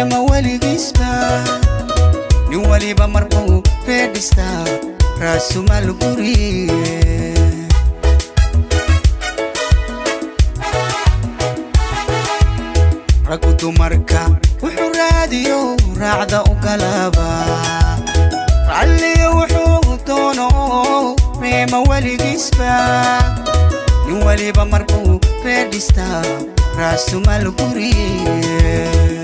reema weligiisba nin waliba marbuu reedhistaa raasumaal guriye raggu dumarka wuxuu raadiyo raacda u galaaba ralliyo wuxuu doono reema weligiisba nin waliba marbuu reedhistaa raasumaal guriye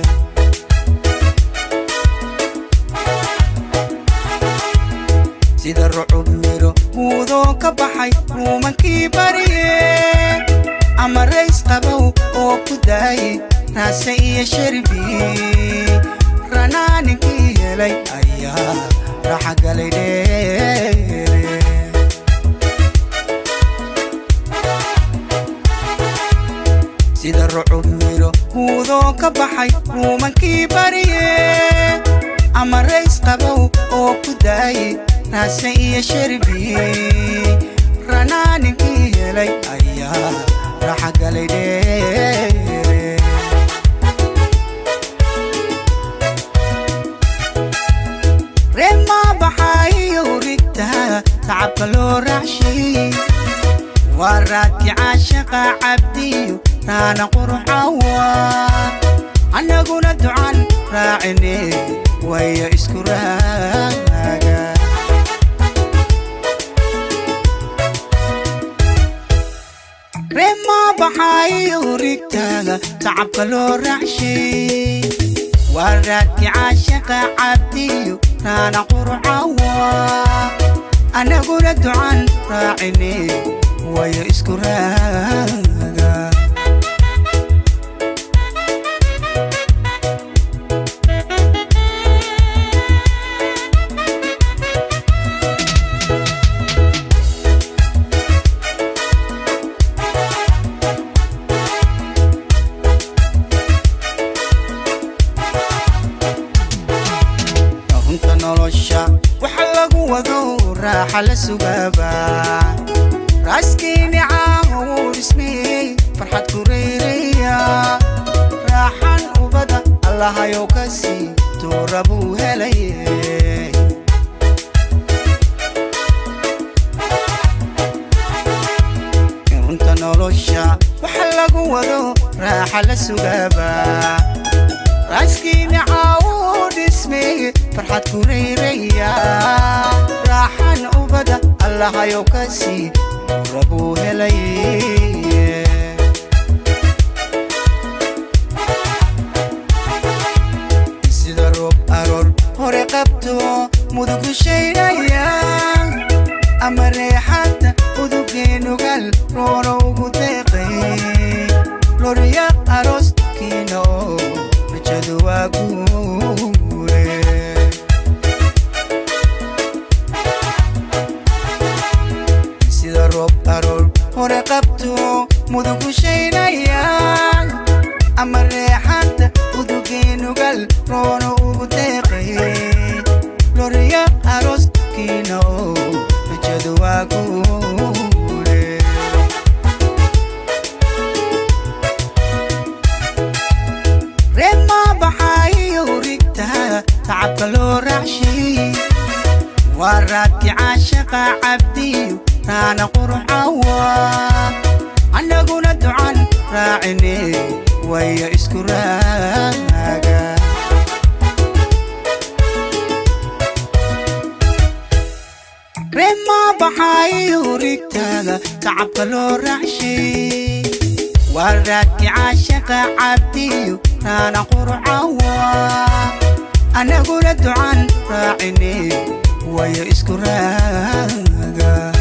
sida rucub miro muudoo ka baxay ruumankii bariye ama rays qabow oo ku daayay raase iyo sharbi ranaaninkii helay ayaa raxa galay dheere sida rucub miro muudoo ka baxay ruumankii bariye ama rays qabow oo ku daayay raase iyo sharbi ranaaninkii helay ayaa raxa galay dheere reemaa baxaayo rigtaa tacabka loo raacshay waa raadki caashaqa cabdiyo raana qurxawa annaguna ducan raacine waya isku raaga reemaa baxaayo rigtaaga tacabka loo raacshay waa raadki caashaqa cabdiyo raana qurcawa annaguna ducan raacine waya isku raaga runta nolosha waxa lagu wado raaxa la sugaaba raaskiini caaho wuu dhismiyey farxad ku reyraya raaxan ubada allahayow ka sii tuura buu helaye runta nolosha waxa lagu wado raaxa la sugaaba raaskiini caawo dhismeye farxad ku reyraya raaxan ubada allahayow ka sii rabuu helay sida roob aroor hore qabto mudugu shaydhaya ama reexanta udugeenugal rooro ugu deeqay lorya arooskiina oo rajadu waa guure sida roob aroor hore qabto mudugu shaydhaya ama reexanta udugeenugal roono ugu deeqay lorya arooskiina oo rajadu waa guure reemaa baxaayo rigtaa tacabka loo raacshay waa raadki caashaqa cabdiyo raana qurcawa annaguna ducan raacine waya isku raaga reemaa baxaayo rigtaaga tacabka loo raacshay waa raadki caashaqa cabdiyo raana qurcawa annaguna ducan raacine waya isku raaga